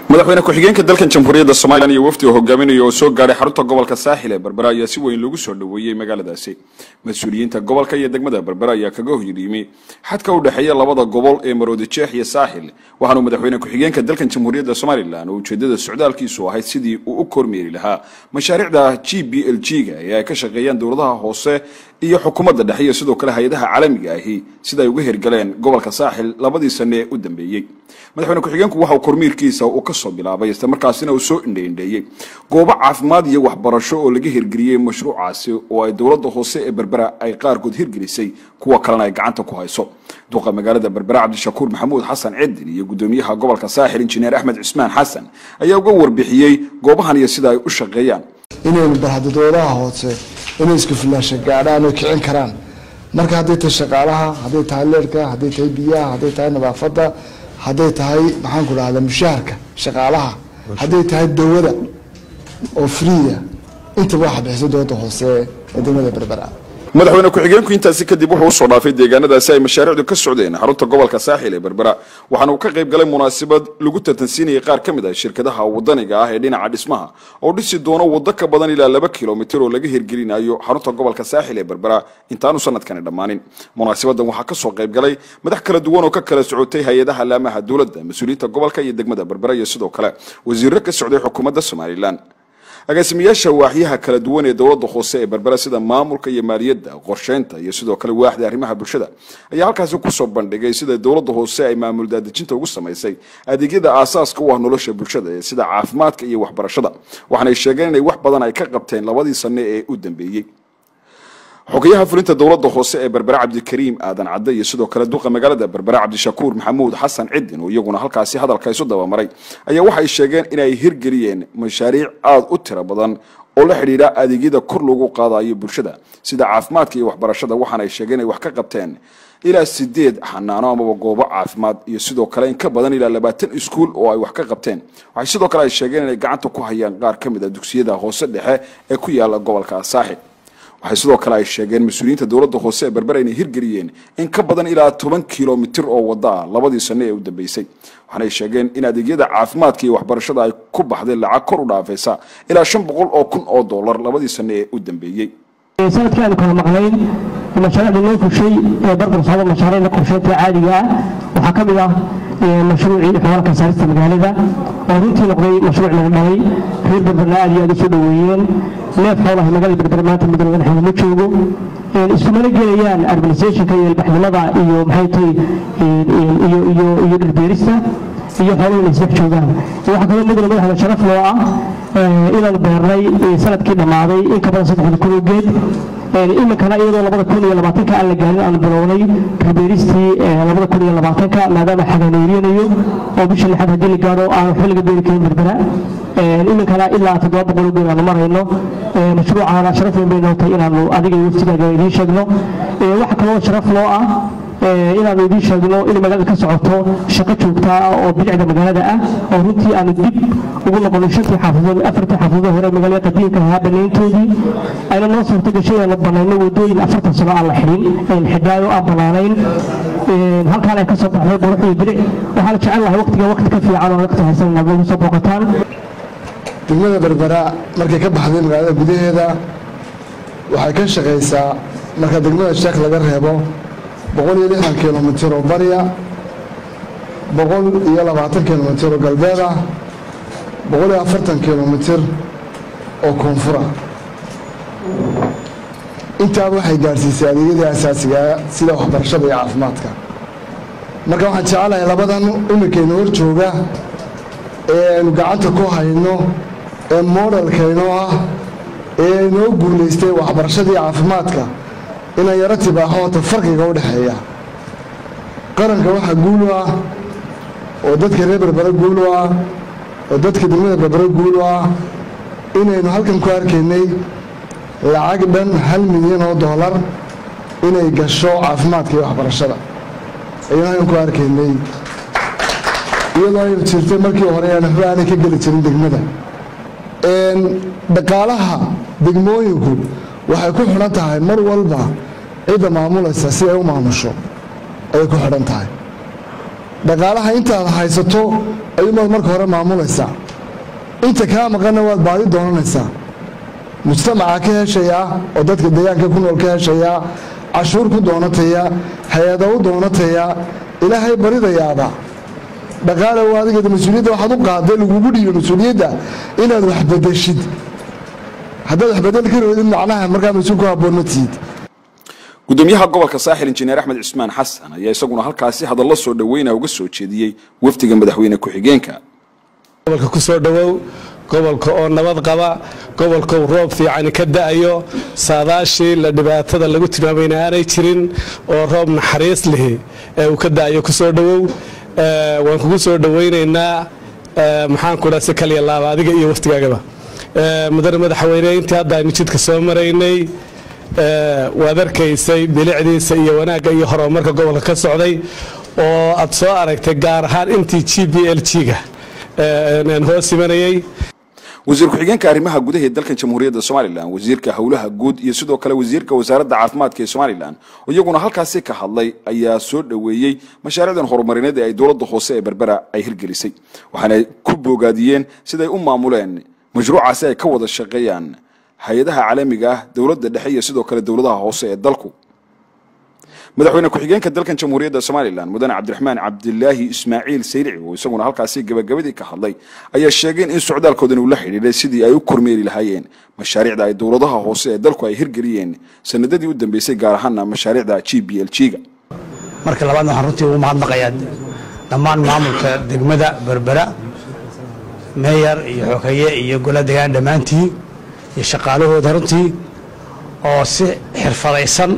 madaxweyne ku-xigeenka dalkan jamhuuriyadda somalilan iyo wafdi oo hogaaminaya oo soo gaadhay xarunta gobolka saaxil ee berbera ayaa si weyn loogu soo dhoweeyey magaaladaasi mas-uuliyiinta gobolka iyo degmada berbera ayaa kaga horyimi xadka u dhexeeya labada gobol ee maroodi jeex iyo saaxil waxaanu madaxweyne ku-xigeenka dalkan jamhuuriyadda somalilan oo ujeedada socdaalkiisu ahayd sidii uu u kormeeri lahaa mashaariicda g b l g ga ee ay ka shaqeeyaan dowladaha hoose iyo xukuumadda dhexe iyo sidoo kale hay-adaha caalamiga ahi sida ay uga hirgaleen gobolka saaxil labadii sane ee u dambeeyey madaxweyne ku-xigeenku waxa uu kormiirkiisa uu ka soo bilaabay isla markaasina uu soo indheindheeyey goobo caafimaad iyo waxbarasho oo laga hirgeliyey mashruucaasi oo ay dowladda hoose ee berbera ay qaarkood hirgelisay kuwa kalena ay gacanta ku hayso duqa magaalada berbera cabdishakuur maxamuud xasan cidin iyo gudoomiyaha gobolka saaxil injineer axmed cismaan xasan ayaa uga warbixiyey goobahan iyo sida ay u shaqeeyaan inaynu barhadadoodaha hoose inay isku filaasha gaadhaan oo kicin karaan marka hadday tahay shaqaalaha hadday tahay leerhka hadday tahay biyaha hadday tahay nadaafadda hadday tahay maxaan ku dhahda mushaharka shaqaalaha hadday tahay dawada oo friya intaba waxa bixisa dowladda hoose ee degmada berbera madaxweyne ku-xigeenku intaasi kadib wuxuu usoo dhaafay deegaanadaasi ay mashaariicdu ka socdeen xarunta gobolka saaxil ee berbera waxaana uu ka qayb galay munaasabad lagu tartansiinayay qaar ka mid ah shirkadaha wadaniga ah ee dhinaca dhismaha oo dhisi doono waddo ka badan ilaa laba kilomitir oo laga hirgelinayo xarunta gobolka saaxil ee berbera intaanu sanadkani dhammaanin munaasabadan waxaa kasoo qayb galay madax kala duwan oo ka kala socotay hay-adaha laamaha dowladda mas-uuliyiinta gobolka iyo degmada berbera iyo sidoo kale wasiiro ka socday xukuumadda somalilan agaasimayaasha waaxyaha kala duwan ee dowladda hoose ee berbera sida maamulka iyo maaliyadda qorsheynta iyo sidoo kale waaxda arrimaha bulshada ayaa halkaasi kusoo bandhigay sida dowladda hoose ay maamul daadejinta ugu samaysay adeegyada aasaaska u ah nolosha bulshada ee sida caafimaadka iyo waxbarashada waxaanay sheegeen inay wax badan ay ka qabteen labadii sane ee u dambeeyey xogayaha fulinta dowladda hoose ee berbera cabdikariim aadan cadde iyo sidoo kale duqa magaalada berbera cabdishakuur maxamuud xasan cidin oo iyaguna halkaasi hadalka isu dabamaray ayaa waxay sheegeen inay hirgeliyeen mashaariic aada u tiro badan oo la xidhiidha adeegyada kor loogu qaadayo bulshada sida caafimaadka iyo waxbarashada waxaana ay sheegeen inay wax ka qabteen ilaa sideed xanaano amaba goobo caafimaad iyo sidoo kale in ka badan ilaa labaatan iskuul oo ay wax ka qabteen waxay sidoo kale ay sheegeen inay gacanta ku hayaan qaar ka mid a dugsiyada hoose dhexe ee ku yaala gobolka saaxil waxay sidoo kale ay sheegeen mas-uuliyiinta dowladda hoose ee berbera inay hirgeliyeen in ka badan ilaa toban kilomitir oo waddo ah labadii sane ee u dambeysay waxaanay sheegeen in adeegyada caafimaadka iyo waxbarashada ay ku baxday lacag kor u dhaafaysa ilaa shan boqol oo kun oo dollar labadii sane ee u dambeeyey sanadkii aanu kala maqnayn mashaariicda loo fushay ee barbar socda mashaariicda qorsheynta caadiga ah waxaa ka mid ah mashruucii xoolalka saarista magaalada oo runtii noqday mashruuc laga dhalay reer berberna aad iyo aad usoo dhoweeyeen neef xoolaha magaalada berber maanta mudane madaxweyne ma joogo iskumana gelayaan urbanisationka iyo ilbaxnimada iyo maxay tahay iyo iyo iyo dhirbeerista iyo xooluhu inay isdhex joogaan waxaa kaloo mudane madaxda sharaf loo ah inaanu beernay sanadkii dhammaaday in ka badan saddexda kun oo geed iminkana iyadoo labada kun iyo labaatanka aan la gaarin aanu bilownay ribeeristii labada kun iyo labaatanka maadaama xaganeerinayo oo bisha lixaad haddii la gaadho aan waxba laga beeri karin berbera iminkana ilaa toddoba boqol oo geed aanu marayno mashruucaana sharaf weyn bay noo tahay inaanu adiga iyo waftigaaga idiin sheegno waxa kaloo sharaf loo ah inaanu idiin sheegno in magaalada ka socoto shaqo joogtaa ah oo bilicda magaalada ah oo runtii aanu dib ugu noqonay shantii xaafadood afartii xaafadood hore magaalada qadiimka ahaa banayntoodii ayna noo suurto gashay inaanu banayno wadooyin afartan sano aan la xidhin xidhaayo aan banaanayn halkaan ay ka soo baxday qurux iyo bilic waxaan jecel lahay waqtiga waqti ka fiican oo waqti haysan inaad nagu soo booqataan degmada berbera markay ka baxday magaalada gudaheeda waxay ka shaqaysaa marka degmada sheekh laga reebo boqol iyo lixdan kilomitir oo barya boqol iyo labaatan kilomitir oo galbeed ah boqol iyo afartan kilomitir oo koonfura intaaba waxay gaadhsiisay adeegyadii asaasigaa sida waxbarashada iyo caafimaadka marka waxaan jecelahay labadan iminkayna hor jooga ee aynu gacanta ku hayno ee moodhalkaynoo ah ee inoo guulaystay waxbarashadii caafimaadka inaan yaro tibaaxoota farqiga u dhexeeya qaranka waxaa guul u ah oo dadka reer berbere guul u ah oo dadka degmada berbere guul u ah inaynu halkan ku arkaynay lacag dhan hal milyan oo doolar inay gasho caafimaadka iyo waxbarashada ayaynu halkan ku arkaynay iyadoo ay jirtay markii hore aan waxba aanay ka geli jirin degmada dhaqaalaha degmooyinku waxay ku xidhan tahay mar walba cidda maamulaysa si ay u maamusho ayay ku xidhan tahay dhaqaalaha intaad haysato ayuumaad marka hore maamulaysaa inta kaa maqanna waad baadi doonanaysaa mujtamaca ka heshayaa oo dadka deegaanka ku nool ka heshayaa cashuur ku doonataya hay-ada u doonataya ilaahay baridayaaba dhaqaalow adigeeda mas-uuliyadda waxaad u qaaday lagugu dhiibo mas-uuliyadda inaad wax bedeshid haddaad wax bedel ka roodid macnaha markaa mas-uul ku habboon ma tihid gudoomiyaha gobolka saaxil injineer axmed cismaan xasan ayaa isaguna halkaasi hadallo soo dhoweyna uga soo jeediyey wafdiga madaxweyne ku-xigeenka gobolka ku soo dhowow gobolka oo nabad qaba gobolka uu roob fiicani ka da'ayo saadaashii la dhibaatada lagu tilmaamayna aanay jirin oo roob naxariis lihi ee uu ka da'ayo ku soo dhowow waan kugu soo dhoweynaynaa maxaan ku dhaa si kaliya laaba adiga iyo waftigaagaba mudane madaxweyne intii hadda aynu jidka soo maraynay waad arkaysay bilicdiisa iyo wanaagga iyo horumarka gobolka ka socday oo aad soo aragtay gaar ahaan intii g b l g-ga hoos imanayay wasiir ku-xigeenka arrimaha gudaha ee dalkan jamhuuriyadda somalilan wasiirka howlaha guud iyo sidoo kale wasiirka wasaaradda caafimaadka ee somalilan iyaguna halkaasi ka hadlay ayaa soo dhoweeyey mashaariicdan horumarineed ee ay dowladda hoose ee berbera ay hirgelisay waxaana ku boogaadiyeen siday u maamuleen mashruucaasi ay ka wada shaqeeyaan hay-adaha caalamiga ah dowladda dhexe iyo sidoo kale dowladaha hoose ee dalku madaxweyne ku-xigeenka dalkan jamhuuriyadda somalilan mudane cabdiraxmaan cabdilaahi ismaaciil sayrici oo isaguna halkaasi gabagabadii ka hadlay ayaa sheegeen in socdaalkoodan uu la xidhiidhay sidii ay u kormeeri lahaayeen mashaariicda ay dowladaha hoose ee dalku ay hirgeliyeen sanadadii u dambeysay gaar ahaana mashaariicda g b l g-ga marka labaadna waxaan runtii ugu mahadnaqayaa dhammaan maamulka degmada berbera meeyar iyo xogeeye iyo gola degaan dhammaantii iyo shaqaalahooda runtii oo si xirfadaysan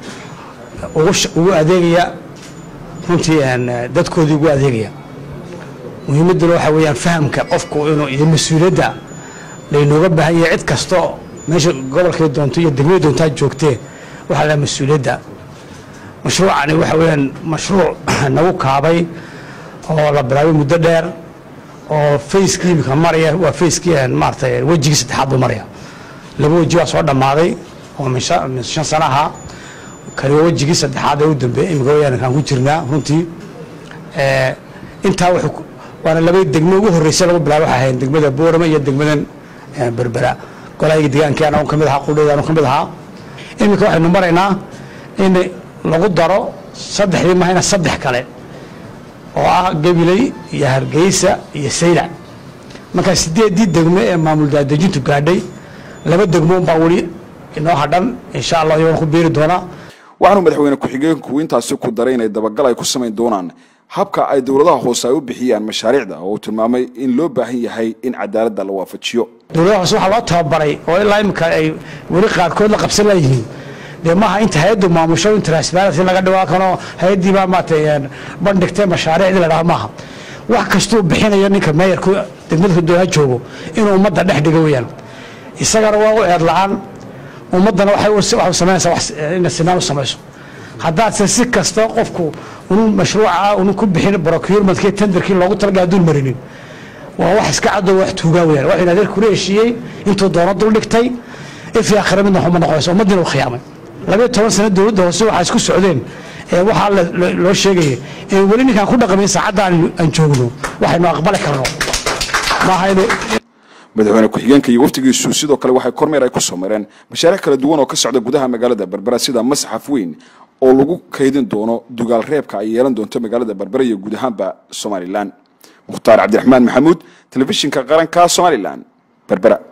ugu adeegaya runtii dadkoodii ugu adeegaya muhiimadduna waxaa weeyaan fahamka qofku inuu iyo mas-uuliyadda laynooga baahan yahay cid kastoo meesha gobolkay doonto iyo degmada doontaa joogtee waxaa laha mas-uuliyadda mashruucani waxa weeyaan mashruuc nagu kaabay oo la bilaabay muddo dheer oo fayskii imika maraya waa fayskii maaratay wejigii saddexaad buu maraya laba weji waa soo dhammaaday oo min shan sana ahaa kani waa wejigii saddexaad ee u dambeeyey imika wayaan kaan ku jirnaa runtii intaa waana laba degmo ugu horreysay lagu bilaabay waxay ahayn degmada boorama iyo degmadan berbera golahayga deegaankii anagu ka mid ahaa qudhooda anagu ka mid ahaa iminka waxaynu maraynaa in lagu daro saddexdii mahayna saddex kale oo ah gabiley iyo hargeysa iyo saylac markaa sideeddii degmo ee maamul daadejintu gaadhay laba degmo baa weli inoo hadhan insha allah iyagoona ku beeri doonaa waxaanu madaxweyne ku-xigeenku intaasi ku daray inay dabagal ay ku samayn doonaan habka ay dowladaha hoose ay u bixiyaan mashaariicda oo uu tilmaamay in loo baahan yahay in cadaaladda la waafajiyo dowladaha hoose waxaa loo tababaray oo ilaa imika ay weli qaarkood la qabsan layihiin dee maaha inta hay-addu maamusho in transparency laga dhigo kanoo hay-addii baa maaragtay bandhigtay mashaariicdii la dhaha maaha wax kastuu bixinayo ninka meeyarku degmada dooha joogo inuu ummadda dhex dhigo weeyaan isagana waa u eed la-aan ummaddana waxay samaynaysaa inay sinaan u samayso haddaadse si kasta qofku unu mashruuca unu ku bixin procurementkii tenderkii loogu talaga aduun marinin waa wax iska cadoo wax tuugaa weyaan wax in adeer kula heshiiyey intuu doono dul dhigtay ifi akhira midna xuma noqonayso ummaddiina u khiyaamay labayo toban sano dowladda hoose waxaa isku socdeen ee waxaa loo sheegayay in weli ninkaan ku dhaqmayn saacadda aan joogno waxaynu aqbali karno maaha inuu madaxweyne ku-xigeenka iyo waftigiisu sidoo kale waxay kormeer ay ku soo mareen mashaariic kala duwan oo ka socda gudaha magaalada berbera sida masxaf weyn oo lagu kaydin doono dugaal reebka ay yeelan doonto magaalada berbera iyo guud ahaanba somalilan mukhtaar cabdiraxmaan maxamuud telefishinka qaranka somalilan berbera